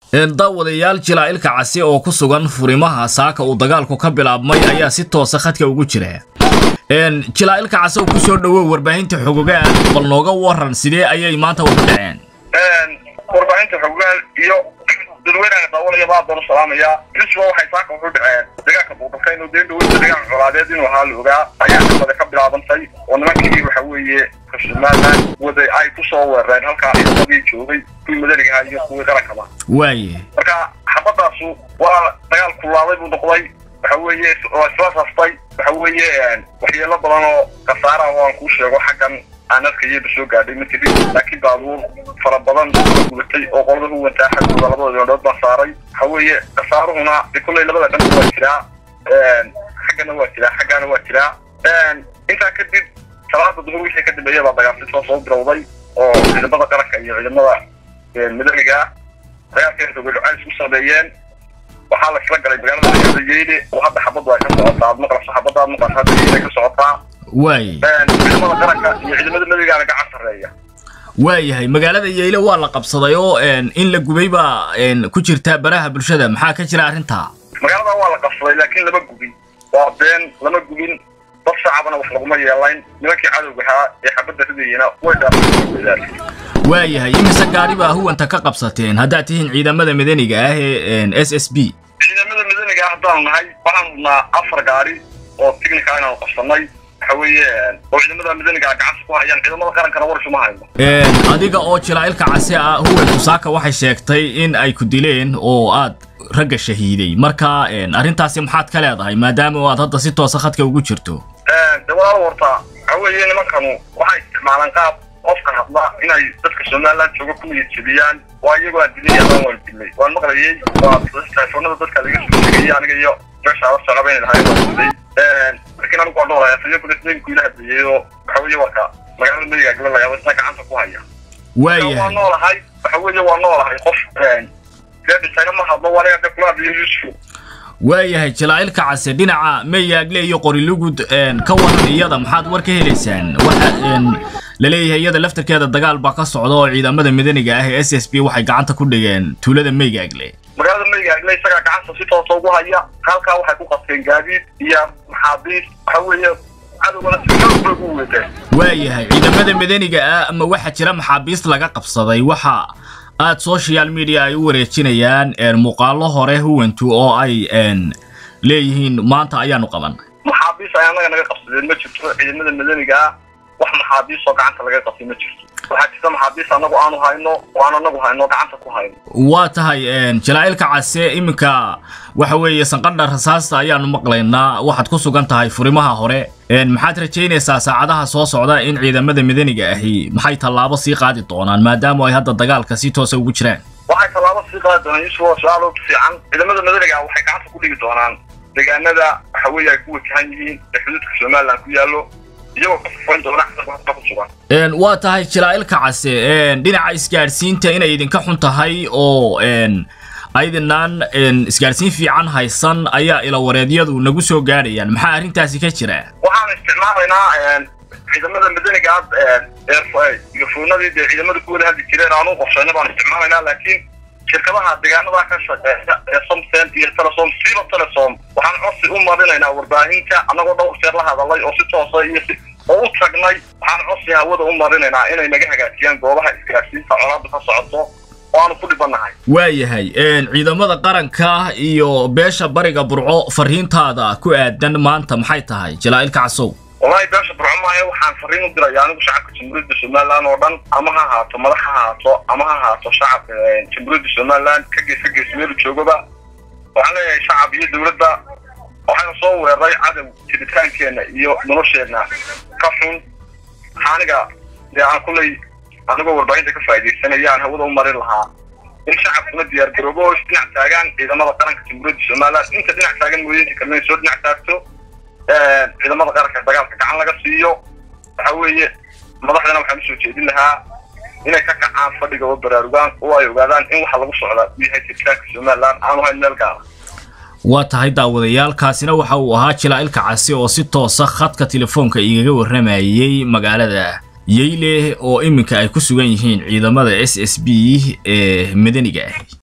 daawadayaal jilaa'ilka casi oo ku sugan furimaha saaka uu dagaalku ka bilaabmay ayaa si toosa khadka ugu jira jilaa'ilka casi oo kusoo dhowow warbaahinta xogogaan bal nooga waran sidee ayay maanta ugu dhaceen warbaahinta xogogaan iyo dadweynaha daawanaya baa doon salaamaya lisba waxay saaka wuxu dhaceen dagaalka buuqafeen oo deen dhaweysa dagaal colaadeed inuu ahaa la ogaa ayaa xabada ka bilaabantay oo nimankii waxa weeye somaliland waday ay kusoo weerareen halkaa ciidamadii joogay kuwii madaniga ahaa iyo kuwii qarankaba waaye marka xabadaasu waa dagaal kulaaday buu noqday waxa weeye waa isla sastay waxa weeye waxyeelo badan oo khasaara oo aan kuu sheego xaggan aan arkayaba soo gaadhay ma tirin laakiin baabuur fara badan gubatay oo qolada u wantaa xaggooda labada dindhood baa saaray waxa weeye khasaaruhuna de kulley labada dhanba waa jiraa xaggana waa jiraa xaggana waa jiraa intaa kadib salaada duhur wixii ka dambeeya baa dagaalsisoo soo bilowday oo ciidamada qaranka iyo ciidamada madaniga ah dagaalkay rogalucays ku sameeyeen waxaa la isla galay magaalada magaalada yeyle oo hadda xabadu ay ka socotaa aad maqlayso xabada aad maqlayso hadda yeyle ka socotaa waaye ciidamada qaranka iyo ciidamada madanigaana gacan sarreeya waayahay magaalada yeyle waa la qabsaday oo in la gubay baa ku jirta baraha bulshada maxaa ka jira arrintaa magaalada waa la qabsaday laakiin lama gubin waa been lama gubin dad shacabana wax laguma yeelayn nimankii cadowga ahaa ee xabadda ridayena way dhaafeen waayahay imise gaari baa huwanta ka qabsateen haddaad tihiin ciidamada madaniga ah ee s s b ciidamada madaniga ah haddaanu nahay waxaan hubnaa afar gaari oo tignika inaanu qabsanay waxa weeye oo ciidamada madaniga gacanta ku hayaan ciidamada qarankana war isuma hayno adiga oo jilaa'ilka casi ah huwantu saaka waxay sheegtay in ay ku dileen oo aad ragga shahiiday marka arrintaasi maxaad ka leedahay maadaama aad hadda si toosa khadka ugu jirto de walaal warta waxa weeye nimankanu waxay isticmaalaan qaab qofka hadla inay dadka somaliland jooga ku niyad jebiyaan waa iyagoo aan dilay adaan waan dilay waan maqlayay waa telefoonada dadka laga soo sheegayay aniga iyo meesha ala socdabayn lahay waan dilay laakiin anigu waan noolaya siyo kule isnaynku ila hadlayay oo waxa weeye warka magaalada madiga gala lagaa isna gacanta ku haya waa waayahay noolahay waxa weeye waa noolahay qof dee dhintayna ma hadlo waa aniga kula hadlayo yusuf waayahay jilaa'ilka case dhinaca mayaagle iyo qorilugud ka waran iyada maxaad war ka helaysaan waxa la leeyahay iyada laftarkeeda dagaal baa ka socda oo ciidamada madaniga ah ee s s b waxay gacanta ku dhigeen tuulada mayaagle magaalada mayaagle isagaa gacanta si toosa ugu haya halkaa waxay ku qabteen gaadiid iyo maxaabiis waxa weeye cadowgana si xoog bay ugu weeteen waayahay ciidamada madaniga ah ama waxaa jira maxaabiist laga qabsaday waxa aad social media ay u wareejinayaan muuqaalo hore huwantu oo ay leeyihiin maanta ayaanu qaban maxaabiis ay annaga naga qabsadeen ma jirto ciidamada madaniga ah wax maxaabiis oo gacanta laga qabtay ma jirto waxaa jirta maxaabiis annagu aanu hayno oo aan anagu hayno gacanta ku hayno waa tahay jilaa'ilka case iminka waxa weeye sanqadha rasaasta ayaanu maqlaynaa waxaad ku sugan tahay furimaha hore maxaad rajaynaysaa saacadaha soo socda in ciidamada madaniga ahi maxay tallaabo sii qaadi doonaan maadaama ay hadda dagaalka si toosa ugu jiraan waxay tallaabo sii qaadi doonaan yusuf waa su-aal oo fiican ciidamada madaniga waxay gacanta ku dhigi doonaan deegaanada waxa weeye ay ku wajahan yihiin ee xuduudka somaliland ku yaallo iyagoo ka safayn doona xadka ku sugan waa tahay jilaa'ilka case dhinaca isgaadhsiinta inay idinka xun tahay oo aydinaan isgaadhsiin fiican haysan ayaa ilawareedyadu nagu soo gaadhayaan maxaa arrintaasi ka jira waxaan isticmaalaynaa ciidamada madaniga gafoonadii dee ciidamada ku wada hadli jireen aanu qorshayna baan isticmaalaynaa laakiin shirkadaha deegaanada ka shaqeeya ee somsen iyo telesom siiba telesom waxaan codsi u marinaynaa warbaahinta annagoo dhowr jeer la hadalay oo si toosa iyo si oo u tagnay waxaan codsi hawada u marinaynaa inay naga hagaajiyaan goobaha isgaadhsiinta colaadda ka socoto oo aanu ku dhibanahay waayahay ciidamada qaranka iyo beesha bariga burco fariintaada ku aadan maanta maxay tahay jilaa'ilka casow wallahi beesha burco maayo waxaan fariin u diraya anigu shacabka jamhuuriyadda somaliland oo dhan ama ha ahaato madax ha ahaato ama ha ahaato shacabka jamhuuriyadda somaliland ka gees ka gees meelu joogaba waxaan leeyahay shacab iyo dowladda waxayna soo weeraray cadow jiritaankeenna iyo nolosheenna ka xun aniga dee aan kulley anigoo warbaahinta ka faa'iidaysanaya aan hawada u marin lahaa in shacabkuna diyaar garoobo oo isdhinac taagaan ciidamada qaranka jamhuuriyadda somaliland inta dhinac taagan mooyinka kalena soo dhinac taagto ciidamada qaranka dagaalka gacan laga siiyo waxa weeye madaxdana waxaan usoo jeedin lahaa inay ka kacaan fadhiga oo baraarugaan oo ay ogaadaan in waxa lagu socdaa uu yahay jiritaanka somaliland aanu hayn meel gaara waa tahay daawadayaal kaasina waxa uu ahaa jilaa'ilka casi oo si toosa khadka telefoonka igaga warramayay magaalada yeyle oo iminka ay ku sugan yihiin ciidamada s s b ee madaniga ah